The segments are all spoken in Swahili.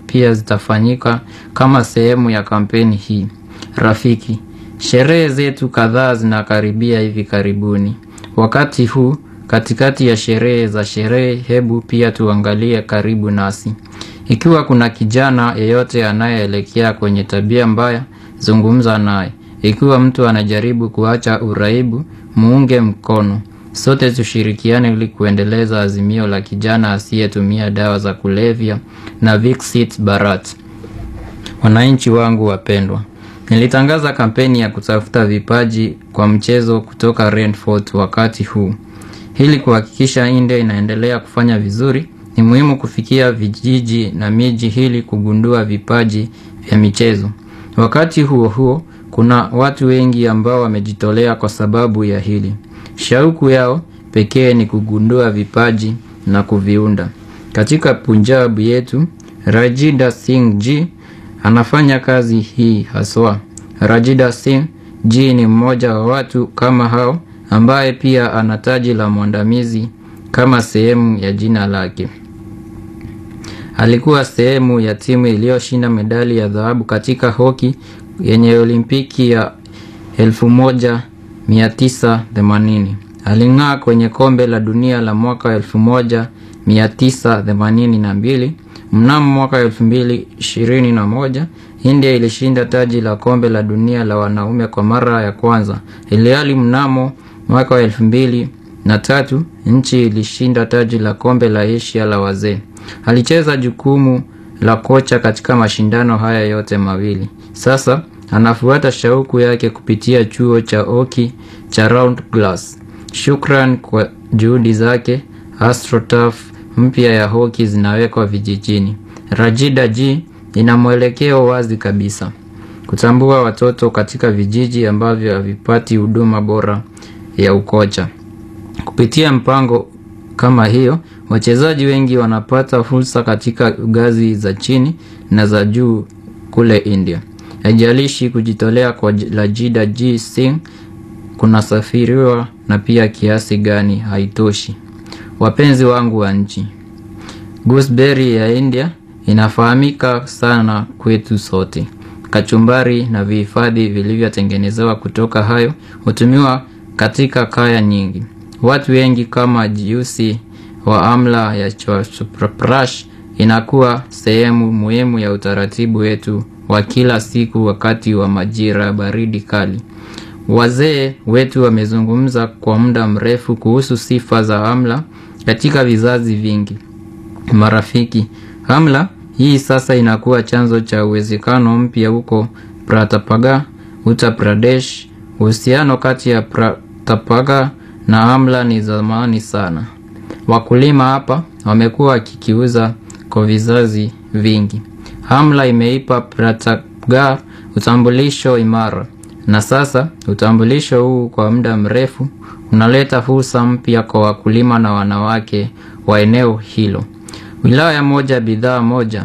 pia zitafanyika kama sehemu ya kampeni hii. Rafiki, sherehe zetu kadhaa zinakaribia hivi karibuni. Wakati huu katikati ya sherehe za sherehe, hebu pia tuangalie karibu nasi. Ikiwa kuna kijana yeyote anayeelekea kwenye tabia mbaya, zungumza naye. Ikiwa mtu anajaribu kuacha uraibu, muunge mkono. Sote tushirikiane ili kuendeleza azimio la kijana asiyetumia dawa za kulevya na Viksit Bharat. Wananchi wangu wapendwa, nilitangaza kampeni ya kutafuta vipaji kwa mchezo kutoka Rainfort wakati huu. Ili kuhakikisha India inaendelea kufanya vizuri, ni muhimu kufikia vijiji na miji ili kugundua vipaji vya michezo. Wakati huo huo, kuna watu wengi ambao wamejitolea kwa sababu ya hili. Shauku yao pekee ni kugundua vipaji na kuviunda. Katika Punjab yetu, Rajida Singh Ji anafanya kazi hii haswa. Rajida Singh Ji ni mmoja wa watu kama hao ambaye pia ana taji la mwandamizi kama sehemu ya jina lake. Alikuwa sehemu ya timu iliyoshinda medali ya dhahabu katika hoki yenye Olimpiki ya 1980. Aling'aa kwenye kombe la dunia la mwaka 1982. Mnamo mwaka 2021, India ilishinda taji la kombe la dunia la wanaume kwa mara ya kwanza. Ilhali mnamo mwaka wa 2003 nchi ilishinda taji la kombe la Asia la wazee. Alicheza jukumu la kocha katika mashindano haya yote mawili. Sasa anafuata shauku yake kupitia chuo cha hoki cha Round Glass. Shukran kwa juhudi zake, AstroTurf mpya ya hoki zinawekwa vijijini. Rajida Ji ina mwelekeo wazi kabisa, kutambua watoto katika vijiji ambavyo havipati huduma bora ya ukocha. Kupitia mpango kama hiyo, wachezaji wengi wanapata fursa katika ngazi za chini na za juu kule India. Haijalishi kujitolea kwa Rajida Ji Singh kunasafiriwa na pia kiasi gani haitoshi. Wapenzi wangu wa nchi, gooseberry ya India inafahamika sana kwetu sote. Kachumbari na vihifadhi vilivyotengenezewa kutoka hayo hutumiwa katika kaya nyingi. Watu wengi kama jiusi wa amla ya chwaprash inakuwa sehemu muhimu ya utaratibu wetu wa kila siku wakati wa majira ya baridi kali. Wazee wetu wamezungumza kwa muda mrefu kuhusu sifa za amla katika vizazi vingi. Marafiki, amla hii sasa inakuwa chanzo cha uwezekano mpya huko Pratapaga, Uttar Pradesh. Uhusiano kati ya Pratapaga na amla ni zamani sana. Wakulima hapa wamekuwa wakikiuza kwa vizazi vingi. Amla imeipa Pratapaga utambulisho imara, na sasa utambulisho huu kwa muda mrefu unaleta fursa mpya kwa wakulima na wanawake wa eneo hilo. Wilaya moja bidhaa moja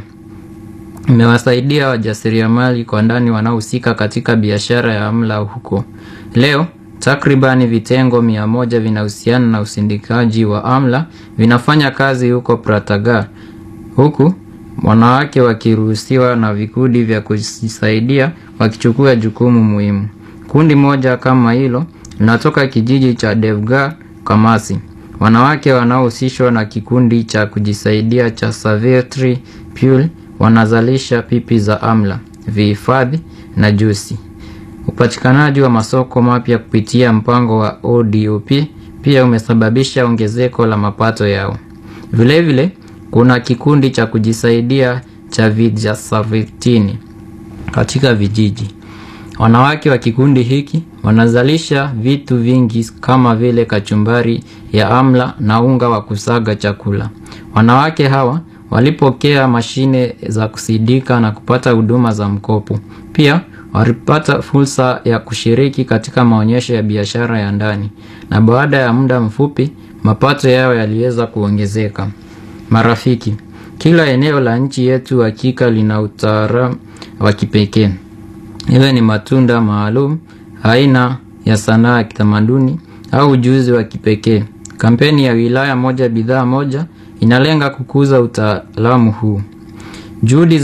imewasaidia wajasiriamali kwa ndani wanaohusika katika biashara ya amla huko. Leo takribani vitengo mia moja vinahusiana na usindikaji wa amla vinafanya kazi huko Prataga, huku wanawake wakiruhusiwa na vikundi vya kujisaidia wakichukua jukumu muhimu. Kundi moja kama hilo linatoka kijiji cha Devgar Kamasi. Wanawake wanaohusishwa na kikundi cha kujisaidia cha Savitri Pule wanazalisha pipi za amla, vihifadhi na jusi. Upatikanaji wa masoko mapya kupitia mpango wa ODOP pia umesababisha ongezeko la mapato yao. Vilevile vile, kuna kikundi cha kujisaidia cha Vijasavitini katika vijiji. Wanawake wa kikundi hiki wanazalisha vitu vingi kama vile kachumbari ya amla na unga wa kusaga chakula. Wanawake hawa walipokea mashine za kusidika na kupata huduma za mkopo. Pia walipata fursa ya kushiriki katika maonyesho ya biashara ya ndani, na baada ya muda mfupi mapato yao yaliweza kuongezeka. Marafiki, kila eneo la nchi yetu hakika lina utaalamu wa kipekee, iwe ni matunda maalum, aina ya sanaa ya kitamaduni au ujuzi wa kipekee. Kampeni ya wilaya moja bidhaa moja inalenga kukuza utaalamu huu. Juhudi